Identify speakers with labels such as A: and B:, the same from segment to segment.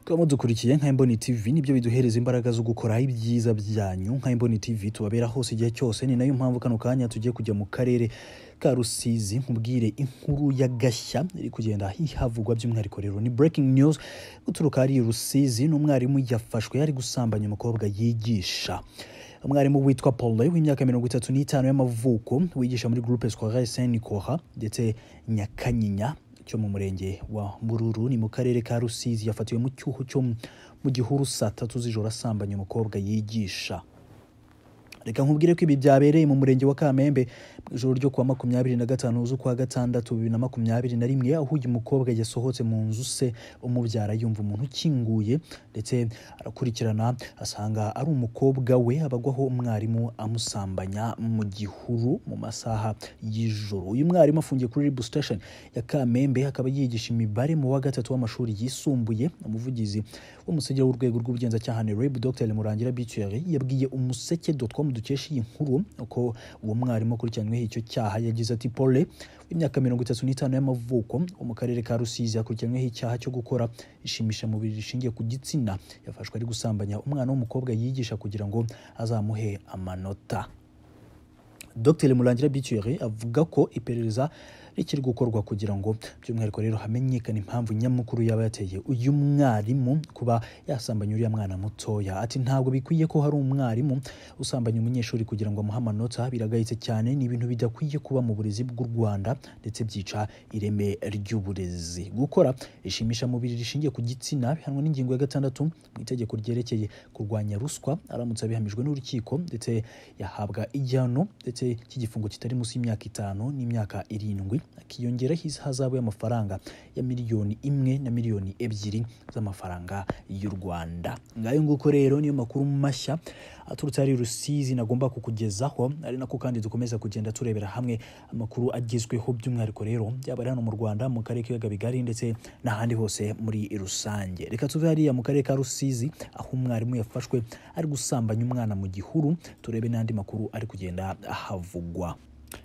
A: kuba mudukurikiye nka Emboni TV nibyo biduhereza imbaraga zo gukora ibyiza byanyu nka Emboni TV tubabera hose igihe cyose ni nayo mpamvu kano kanya tugiye kujya mu karere ka Rusizi nkubwire inkuru ya gashya iri kugenda hihavugwa by'umwihariko rero ni breaking news guturuka ari Rusizi n'umwarimu yafashwe yari gusambanya umukobwa yigisha umwarimu witwa Paule w'imyaka mirongo itatu n'itanu y'amavuko wigisha muri groupe scolaire Saint Nicolas ndetse Nyakanyinya cyo mu murenge wa Mururu ni mu karere ka Rusizi yafatiwe mu cyuho cyo mu gihuru saa tatu z'ijoro asambanya umukobwa yigisha reka nkubwire ko ibi byabereye mu murenge wa Kamembe mu ijoro ryo kuwa makumyabiri na gatanu z'ukwa gatandatu bibiri na makumyabiri na rimwe aho uyu mukobwa yasohotse mu nzu se umubyara yumva umuntu ukinguye ndetse arakurikirana asanga ari umukobwa we abagwaho umwarimu amusambanya mu gihuru mu masaha y'ijoro uyu mwarimu afungiye kuri Ribu Station ya Kamembe akaba yigisha imibare mu wa gatatu w'amashuri yisumbuye umuvugizi w'umusegera w'urwego rw'ubugenzacyaha ni Reb Dr Murangira Bituere yabwiye umuseke.com dukesha iyi nkuru uko uwo mwarimu akurikiranyweho icyo cyaha yagize ati pole w'imyaka mirongo itatu n'itanu y'amavuko wo mu karere ka rusizi akurikiranyweho icyaha cyo gukora ishimisha mubiri rishingiye ku gitsina yafashwe ari gusambanya umwana w'umukobwa yigisha kugira ngo azamuhe amanota dr murangira bicyuhere avuga ko iperereza rikiri gukorwa kugira ngo by'umwihariko rero hamenyekane impamvu nyamukuru yaba yateye uyu mwarimu kuba yasambanya uriya mwana mutoya ati ntabwo bikwiye ko hari umwarimu usambanya umunyeshuri kugira ngo amuhe amanota biragayitse cyane ni ibintu bidakwiye kuba mu burezi bw'u rwanda ndetse byica ireme ry'uburezi gukora ishimisha mubiri rishingiye ku gitsina bihanwa n'ingingo ya gatandatu mu itegeko ryerekeye kurwanya ruswa aramutse abihamijwe n'urukiko ndetse yahabwa igihano ndetse ndetse cy'igifungo kitari munsi y'imyaka itanu n'imyaka irindwi akiyongeraho ihazabu y'amafaranga ya miliyoni imwe na miliyoni ebyiri z'amafaranga y'u Rwanda ngayo nguko rero niyo makuru mashya aturutse ari Rusizi nagomba kukugezaho ari nako kandi dukomeza kugenda turebera hamwe amakuru agezweho by'umwihariko rero byaba ari hano mu Rwanda mu karere k'ibiyaga bigari ndetse n'ahandi hose muri rusange reka tuve hariya mu karere ka Rusizi aho umwarimu yafashwe ari gusambanya umwana mu gihuru turebe n'andi makuru ari kugenda aha havugwa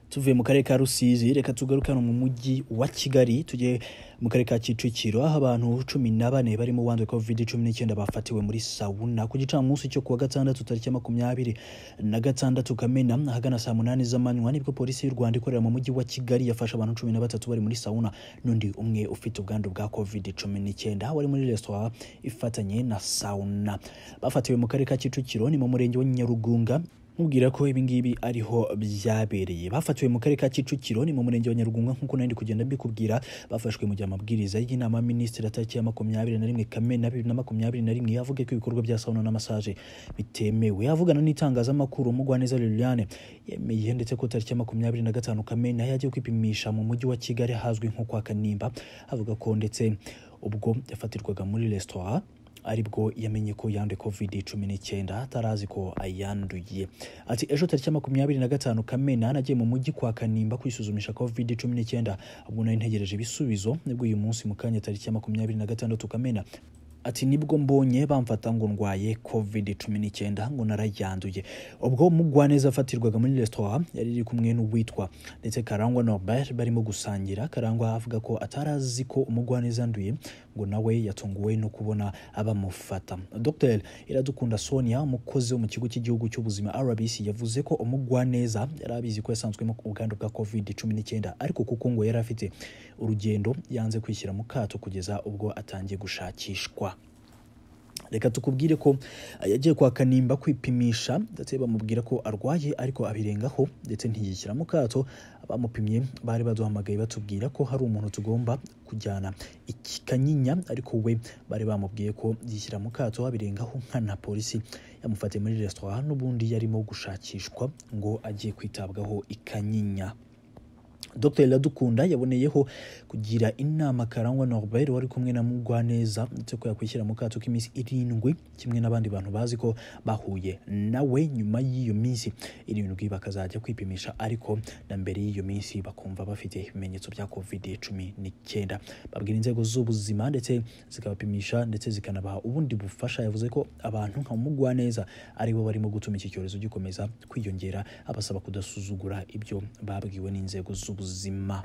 A: tuvuye mu karere ka rusizi reka tugaruke hano mu mujyi wa kigali tujye mu karere ka kicukiro aho abantu cumi na bane barimo uwanduye covid cumi n'icyenda bafatiwe muri sawuna ku gicamunsi cyo kuwa gatandatu tariki ya makumyabiri na gatandatu kamena ahagana saa munani z'amanywa nibwo polisi y'u rwanda ikorera mu mujyi wa kigali yafashe abantu cumi na batatu bari muri sawuna n'undi umwe ufite ubwandu bwa covid cumi n'icyenda wari muri resitora ifatanye na sawuna bafatiwe mu karere ka kicukiro ni mu murenge wa nyarugunga nkubwira ko ibingibi ariho byabereye bafatiwe mu karere ka kicukiro ni mu murenge wa nyarugunga nk'uko nari kugenda mbikubwira bafashwe mu gihe amabwiriza y'inama minisitiri atariki ya makumyabiri na rimwe kamena bibiri na makumyabiri na rimwe yavuga ko ibikorwa bya sauna na masaje bitemewe avugana n'itangazamakuru umugwaneza liliane yemeye ndetse ko tariki ya makumyabiri na gatanu kamena yagiye kwipimisha mu mujyi wa kigali hazwi nko kwa kanimba avuga ko ndetse ubwo yafatirwaga muri resitora aribwo yamenye ko yanduye covid cumi n'icyenda atarazi ko ayanduye ati ejo tariki makumyabiri na gatanu kamena nagiye mu mujyi kwa kanimba kwisuzumisha covid cumi n'icyenda ubwo nari ntegereje ibisubizo nibwo uyu munsi mu kanya tariki ya makumyabiri na gatandatu kamena ati nibwo mbonye bamfata ngo ndwaye covid cumi n'icyenda ngo narayanduye ubwo mugwaneza afatirwaga muri resitora yari iri kumwe n'uwitwa ndetse karangwa norbert barimo gusangira karangwa avuga ko atarazi ko umugwaneza anduye ngo nawe yatunguwe no kubona abamufata dr iradukunda sonia umukozi wo mu kigo cy'igihugu cy'ubuzima rbc yavuze ko umugwaneza yari abizi ko yasanzwemo ubwandu bwa covid cumi n'icyenda ariko kuko ngo yari afite urugendo yanze kwishyira mu kato kugeza ubwo atangiye gushakishwa reka tukubwire ko yagiye kwa kanimba kwipimisha ndetse bamubwira ko arwaye ariko abirengaho ndetse ntiyishyira mu kato bamupimye bari baduhamagaye batubwira ko hari umuntu tugomba kujyana ikanyinya ariko we bari bamubwiye ko yishyira mu kato abirengaho nkana polisi yamufatiye muri resitora n'ubundi yarimo gushakishwa ngo agiye kwitabwaho ikanyinya Dr Iradukunda yaboneyeho kugira inama Karangwa Norbert wari kumwe na Mugwaneza ndetse ko yakwishyira mu kato k'iminsi irindwi kimwe n'abandi bantu bazi ko bahuye nawe nyuma y'iyo minsi irindwi bakazajya kwipimisha ariko na mbere y'iyo minsi bakumva bafite ibimenyetso bya covid cumi n'icyenda babwira inzego z'ubuzima ndetse zikabapimisha ndetse zikanabaha ubundi bufasha yavuze ko abantu nka Mugwaneza aribo barimo gutuma iki cyorezo gikomeza kwiyongera abasaba kudasuzugura ibyo babwiwe n'inzego z'ubuzima ubuzima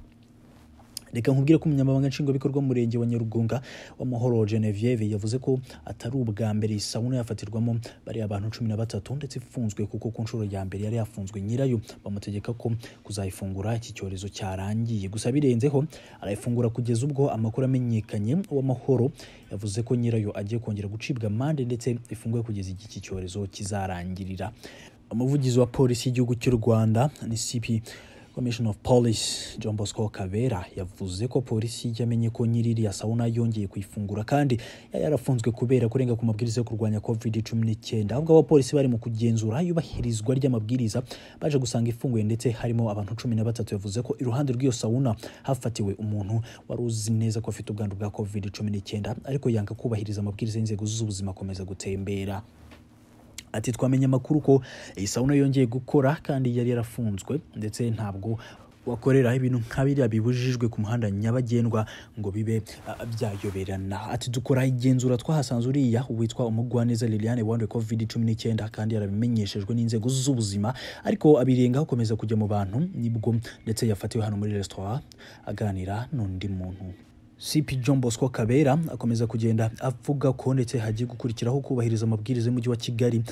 A: reka nkubwire ko umunyamabanga nshingwabikorwa w'umurenge wa nyarugunga w'amahoro genevieve yavuze ko atari ubwa mbere iyi sabune yafatirwamo bariya abantu cumi na batatu ndetse ifunzwe kuko ku nshuro ya mbere yari yafunzwe nyirayo bamutegeka ko kuzayifungura iki cyorezo cyarangiye gusa birenzeho arayifungura kugeza ubwo amakuru amenyekanye uw'amahoro yavuze ko nyirayo agiye kongera gucibwa amande ndetse ifunguye kugeza igihe iki cyorezo kizarangirira umuvugizi wa polisi y'igihugu cy'u rwanda ni sipi Commission of Police John Bosco Kabera yavuze ko polisi yamenye ko nyiririya sauna yongeye kuyifungura kandi yari yarafunzwe kubera kurenga ku mabwiriza yo kurwanya COVID-19 ahubwo abapolisi bari mu kugenzura yubahirizwa ry'amabwiriza baje gusanga ifunguye ndetse harimo abantu cumi na batatu yavuze ko iruhande rw'iyo sauna hafatiwe umuntu wari uzi neza ko afite ubwandu bwa COVID-19 ariko yanga kubahiriza amabwiriza y'inzego z'ubuzima akomeza gutembera ati twamenye amakuru ko iyi sauna yongeye gukora kandi yari yarafunzwe ndetse ntabwo wakorera ibintu nka biriya bibujijwe ku muhanda nyabagendwa ngo bibe uh, byayoberana ati dukora igenzura twahasanze uriya witwa umugwaneza liliane wanduye covid 19 kandi yarabimenyeshejwe n'inzego z'ubuzima ariko abirenga akomeza kujya mu bantu nibwo ndetse yafatiwe hano muri restaurant aganira n'undi muntu CP John Bosco Kabera akomeza kugenda avuga ko ndetse hagiye gukurikiraho kubahiriza amabwiriza y'umujyi wa Kigali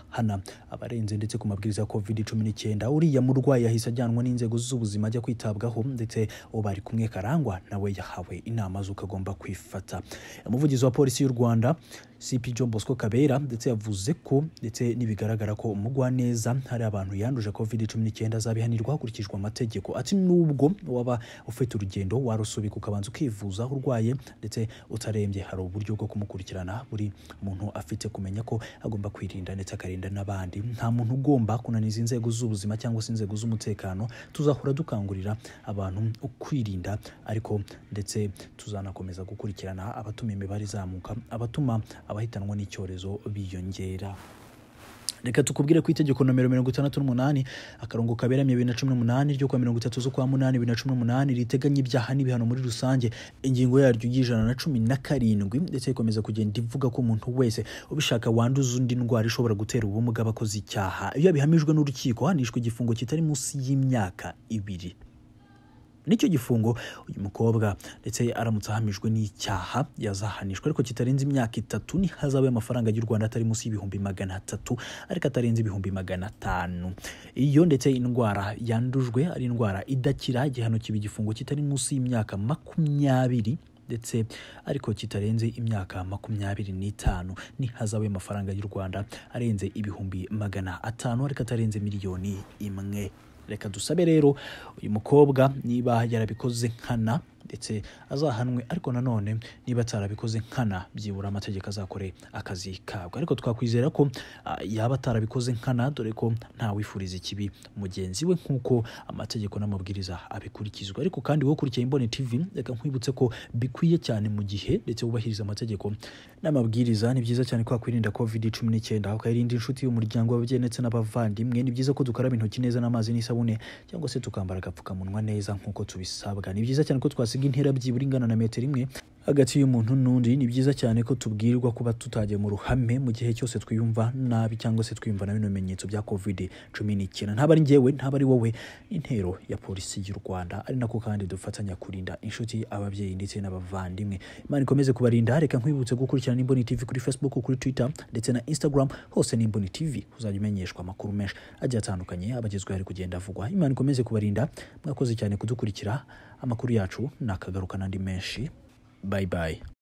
A: hana abarenze ndetse ku mabwiriza ya COVID-19 uriya murwayi yahise ajyanwa n'inzego z'ubuzima ajya kwitabwaho ndetse uwo bari kumwe karangwa nawe yahawe inama z'uko agomba kwifata umuvugizi wa polisi y'u Rwanda CP John Bosco Kabera ndetse yavuze ko ndetse nibigaragara ko umugwaneza hari abantu yanduje COVID-19 azabihanirwa hakurikijwe amategeko ati nubwo waba ufite urugendo warusubika ukabanza ukivuza urwaye ndetse utarembye hari uburyo bwo kumukurikirana buri muntu afite kumenya ko agomba kwirinda ndetse akarinda n'abandi nta muntu ugomba kunaniza inzego z'ubuzima cyangwa se inzego z'umutekano tuzahora dukangurira abantu kwirinda ariko ndetse tuzanakomeza gukurikirana abatuma imibare izamuka abatuma abahitanwa n'icyorezo biyongera reka tukubwire ku itegeko nomero mirongo itandatu n'umunani akarongo kaberamye bibiri na cumi n'umunani ryo kuwa mirongo itatu z'ukwa munani bibiri na cumi n'umunani riteganya ibyaha n'ibihano muri rusange ingingo yaryo y'ijana na cumi na karindwi ndetse ikomeza kugenda ivuga ko umuntu wese ubishaka wanduza undi ndwara ishobora gutera ubumuga abakoze icyaha iyo abihamijwe n'urukiko hanishwa igifungo kitari munsi y'imyaka ibiri nicyo gifungo uyu mukobwa ndetse aramutse ahamijwe n'icyaha yazahanishwa ariko kitarenze imyaka itatu ntihazabe amafaranga y'u rwanda atari munsi y'ibihumbi magana atatu ariko atarenze ibihumbi magana atanu iyo ndetse indwara yandujwe ari indwara idakira igihano kiba igifungo kitari munsi y'imyaka makumyabiri ndetse ariko kitarenze imyaka makumyabiri n'itanu ntihazabe amafaranga y'u rwanda arenze ibihumbi magana atanu ariko atarenze miliyoni imwe reka dusabe rero uyu mukobwa niba yarabikoze nkana ndetse azahanwe ariko nanone niba atarabikoze nkana byibura amategeko azakore akazi kabwo ariko twakwizera ko yaba atarabikoze nkana dore ko ntawifuriza ikibi mugenzi we nk'uko amategeko n'amabwiriza abikurikizwa ariko kandi wowe ukurikiye imboni tv reka nkwibutse ko bikwiye cyane mu gihe ndetse wubahiriza amategeko n'amabwiriza ni byiza cyane ko wakwirinda covid cumi n'icyenda ukayirinda inshuti y'umuryango w'ababyeyi ndetse n'abavandimwe ni byiza ko dukaraba intoki neza n'amazi n'isabune cyangwa se tukambara agapfukamunwa neza nk'uko tubisabwa ni byiza cyane ko twasi twasiga intera byibura ingana na metero imwe hagati y'umuntu n'undi ni byiza cyane ko tubwirwa kuba tutajya mu ruhame mu gihe cyose twiyumva nabi cyangwa se twiyumva na bino bimenyetso bya covid cumi n'icyenda ntaba ari ngewe ntaba ari wowe intero ya polisi y'u rwanda ari nako kandi dufatanya kurinda inshuti ababyeyi ndetse n'abavandimwe imana ikomeze kubarinda reka nkwibutse gukurikirana n'imboni tv kuri facebook kuri twitter ndetse na instagram hose n'imboni tv uzajya umenyeshwa amakuru menshi agiye atandukanye abagezweho ari kugenda avugwa imana ikomeze kubarinda mwakoze cyane kudukurikira amakuru yacu nakagarukana andi menshi bye bye